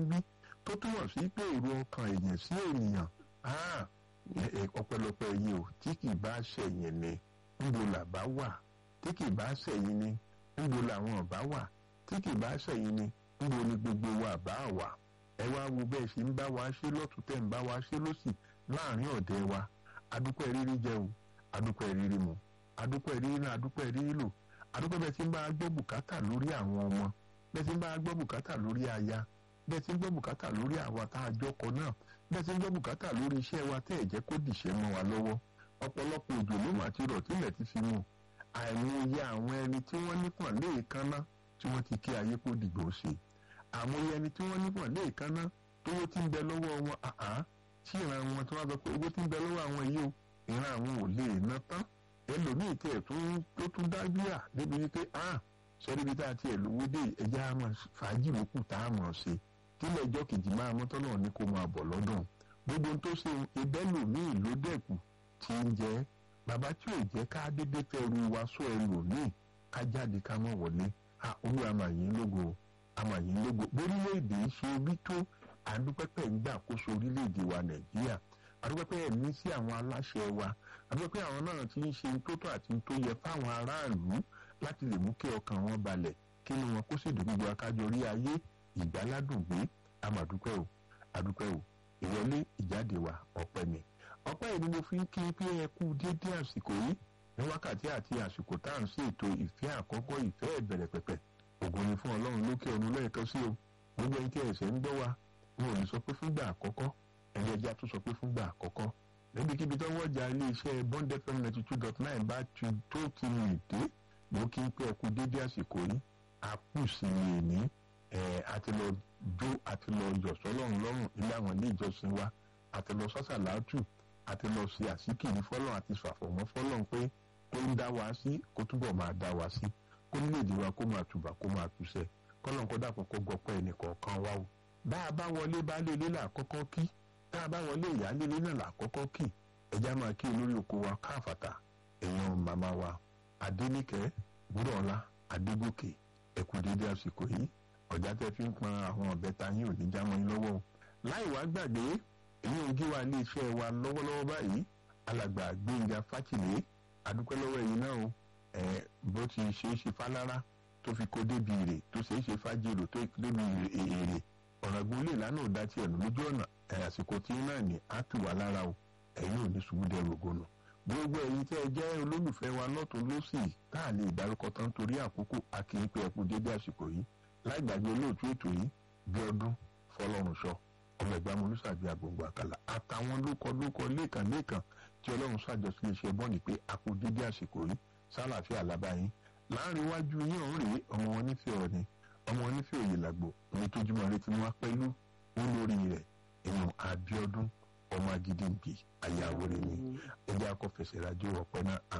bí tó túmọ̀ sí pé èrò ọkàn èèyàn sí ènìyàn ọpẹ́lọpẹ́ yìí o tí kì bá ṣẹ̀yìn ni níbo làbá wà tí kì bá ṣẹ̀yìn ni níbo làwọn ọ̀bá wà tí kì bá ṣẹ̀yìn ni níbo ni gbogbo wa bá wà ẹ wá wo bẹ́ẹ̀ ṣe ń bá wa ṣe lọ́tún tẹ̀ ń bá wa ṣe lọ́sì láàrin ọ̀dẹ́ wa adúpẹ́ rírí jẹ o adúpẹ́ rírí mu adúpẹ́ rírí náà adúpẹ́ rírí lò adúpẹ́ bẹ́ẹ̀ tí ń bá a gbọ́ bùkátà lórí àwọn ọmọ bẹ́ẹ̀ tí ń bá a gbọ́ bùkátà lórí aya bẹ́ẹ̀ tí ń gbọ́ bùkátà lórí àwa tá a jọkọ náà bẹ́ẹ̀ tí ń gbọ́ bùkátà lórí iṣẹ́ wa tẹ́ ẹ̀ jẹ́ kó dìṣẹ́ mọ́ wa lọ́wọ́ ọ̀pọ̀lọpọ̀ òjò ló mà ti rọ̀ tílẹ̀ ti fi mú àìmọye àwọn ẹni tí wọ́n nípọ̀n léèkánná tí wọ́n ti kí ayé kó dìgbò ṣe àmọye ẹni tí wọ́n nípọ̀n léèkánná tówó tí ń bẹ lọ́wọ́ wọn àá tí ìran wọn tí wọ́n sọ pé owó tí ń bẹ lọ́wọ́ àwọn yìí o ìran àwọn ò lè ná tán ẹlòmíì tẹ̀ tó tún dájú à débi wípé ah sọ́díbi tá a tiẹ̀ lówó dé ẹja àmọ́ fàájì lókù tá a mọ̀ ṣe kílẹ̀ ẹjọ́ kejì máa mọ́tọ́ náà ní kó máa bọ̀ lọ́dún gbogbo tó ṣe ìbẹ́lòmíì ló dẹ̀kù tí ń jẹ́ bàbá tí ò jẹ́ ká dédé fẹ́ ru wa sọ ẹlòmíì ká jáde ká mọ̀ wọlé olú àmàyìn lógo àmàyìn lógo bórílẹ̀-èdè ṣe orí tó àdúpẹ́pẹ́ ń gbà kóso orílẹ̀-èdè wa nàìjíríà àdúpẹ́pẹ́ ẹ̀mí sí àwọn aláṣẹ wa àdúpẹ́pẹ́ àwọn náà ti ń ṣe tó tó àti tó yẹ fáwọn aráàlú láti lè mú kí ọkàn wọn balẹ̀ kí ni wọn kó sì dùn gbogbo akájọ rí ayé ìgbáládùn gbé àmàdúpẹ́ o àdúpẹ́ o ìwọlé ìjáde wa ọpẹ́ ni ọpẹ́ yìí ni mo fi ń kí pé ẹ kú dédé àsìkò yìí ní wákàtí àti àsìkò tá à ń ṣètò ìfẹ́ àkọ́kọ́ ìfẹ́ ìbẹ̀rẹ̀ pẹ̀pẹ̀ ògùn ni fún ọlọ́run lókè ọ̀run lẹ́ẹ̀kan sí o gbogbo ẹni tí ẹ̀sẹ̀ ń gbọ́ wa wọn ò ní sọ pé fúngbà àkọ́kọ́ ẹni ẹja tún sọ pé fúngbà àkọ́kọ́ níbikíbi tó wọ́jà iléeṣẹ́ bond fm ninety two dot nine bá ti tó ti rìn dé mo kí n pé ẹ kú dédé àsìkò yìí àkùsì èmi ẹ̀ àti lọ jó àti lọ yọ̀ sọ́lọ́run lọ́rùn ilé àwọn ilé ìjọsìn wa àti lọ sọ́sàlátù àti lọ ṣe àsìkiri fọ́lọ́run àti ṣàfọ̀mọ́ fọ́lọ́run pé kó ń dá wa sí kó túbọ̀ máa dá wa sí kó nílèdè wa kó máa tùbà kó máa túṣẹ kọ́lọ́n kó dàpọ̀ kó gbọ́pẹ́ ẹnìkọ̀ọ̀kan wa o. bá a bá wọlé baálé ilé là kọ́kọ́ kí tá a bá wọlé ìyáálé ilé náà là kọ́kọ́ kí ẹja máa kí olórí oko wa káfàtà èèyàn màmá wa adéníkẹ́ búrọ̀ọ́lá adégòkè ẹ̀kú dédé àsìkò yìí ọ̀já tẹ́ fi ń pọn àwọn ọ̀bẹ ta yín ò ní já mọ́ yín lọ́wọ́ o. láì wá gbàgbé èyí ò gé wa ilé iṣẹ́ wa lọ́wọ́lọ́wọ́ báyìí alàgbà gbẹ̀ngà fákìlẹ̀ adúpẹ́ lọ́wọ́ ẹ̀yin náà o ẹ̀ bó ti ṣe é ṣe fálára tó fi kó débi èrè tó ṣe é ṣe fájèrò tó débi èrè ọ̀ràngún lè lánàá dá tiẹ̀ nù lójú ọ̀nà ẹ̀ àsìkò tí náà ní á tù wá lára o ẹ̀yin ò ní ṣubú dẹrù ògùnà gbogbo ẹ̀yin tẹ́ ẹ jẹ́ olólùfẹ́ wa lọ́tún lọ́sì tá a lè dárúkọ tán torí àkókò akínpé ẹkú dédé àsìkò yìí láì gbàgbé olóòtú ètò yìí bí ọdún fọlọ́runṣọ ọmọ ẹgbẹ́ amúlùsàbí àgbòǹgbò àkàlà àtàwọn lókọ lókọ lẹ́ẹ̀kan lẹ́ẹ̀kan tí ọlọ́run ṣàjọsí iṣẹ́ bọ́ọ̀nì pé a kú dédé àsìkò yìí sálàáfíà lábáyín láàrin iwájú yín ọ̀hún rèé ọmọ wọn nífẹ̀ẹ́ ọ̀ni ọmọ wọn nífẹ̀ẹ́ òye làgbò ní tójúmọ́ retí wọn pẹ̀lú olórí rẹ̀ èèyàn Abíọ́dún ọmọ agídí ń bì ayáwó rẹ̀ ni ẹjẹ́ akọ́fẹsẹ̀ rájò ọ̀pẹ náà